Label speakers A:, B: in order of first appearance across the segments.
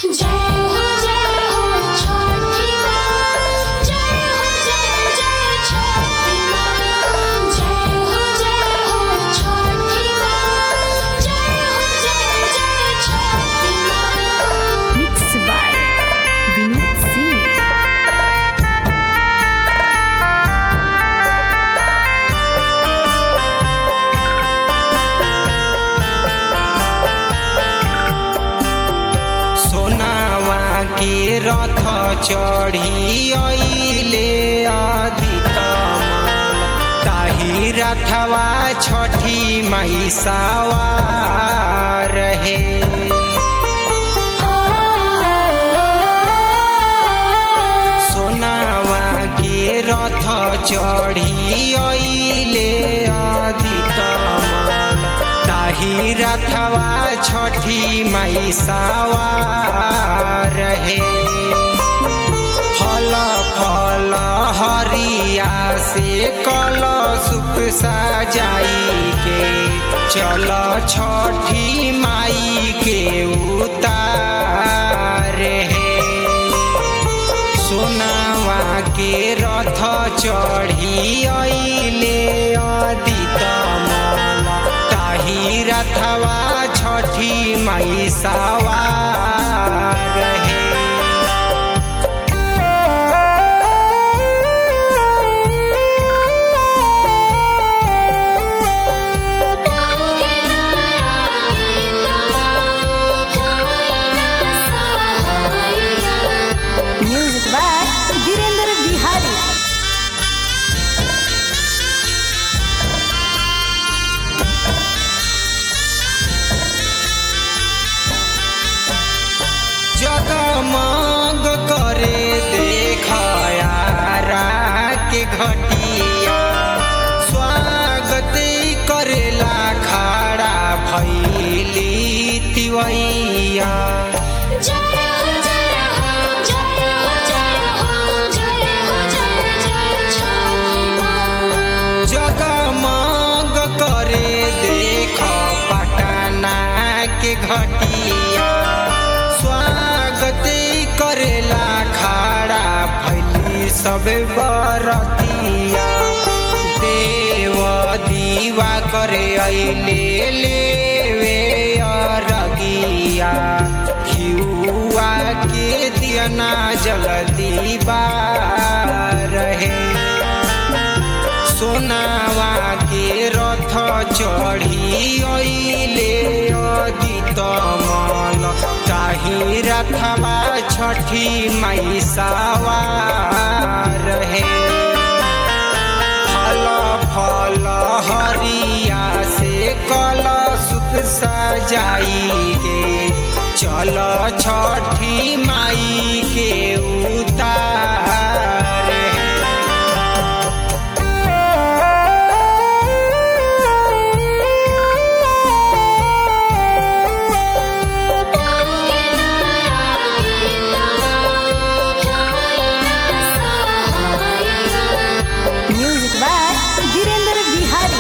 A: जय हो जय हो छठी माँ जय हो जय जय छठी माँ जय हो जय हो छठी माँ जय हो जय जय छठी माँ
B: Mixed by Vinod Singh.
C: सोनावा के रथ चढ़ी अइले अधितमल ताही रथवा छठी मैसावा रहे सोनावा के रथ चढ़ी अइले अधितमल ताही रथवा छठी मैसावा रहे फल फल हरिया से कल सुप सजाई के चल छठी माई के उतार है सोनावा के रथ चढ़ी अइले अधितमल ताही रथवा छठी मैसावा रहे
B: Music by Virendra Bihari.
C: जगमग करे देखया के घटिया स्वागत करेला खड़ा भैली तिवैया
A: जय हो जय हो जय हो जय हो जय हो जय जय छठी माँ
C: जगमग करे देख पटना के घटिया स्वागत करेला खड़ा भैली सब बरतिया देव दीवा करे अइले लेवे अरगिया खियुआ के दियना जगती रहे सोनावा के रथ चढ़ी अइले अधितमल ताही रथवा छठी मैसावा रहे फल फल हरिया से कल सुख सजाई के चल छठी माई के उतार
B: Music by Virendra Bihari.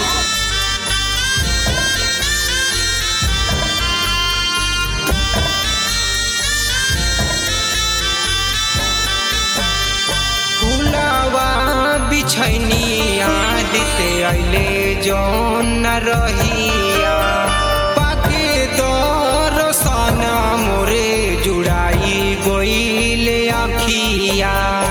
C: फुलवा बिछैनी आदिते अइले जौन न रहिया पाके दरसन मोरे जुड़ाई गइले अखिया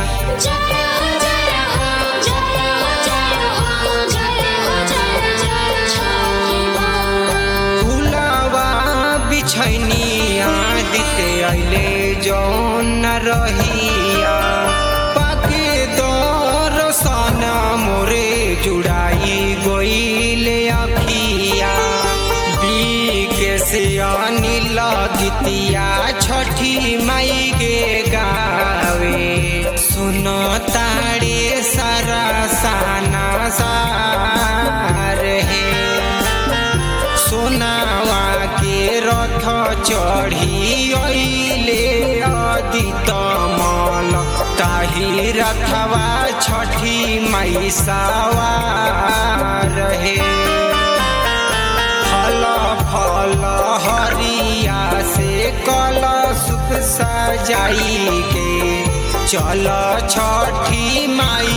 C: फुलवा बिछैनी आदिते अइले जौन न रहिया पाके दरसन मोरे जुड़ाई गइले अखिया बीके से अनिल गीतिया छठी माई के गावे सुन तारे सारा साना सार है सोनावा के रथ चढ़ी अइले अधितमल ताही रथवा छठी मैसावा रहे फल फल हरिया से कल सुख सजाई के चल छठी माई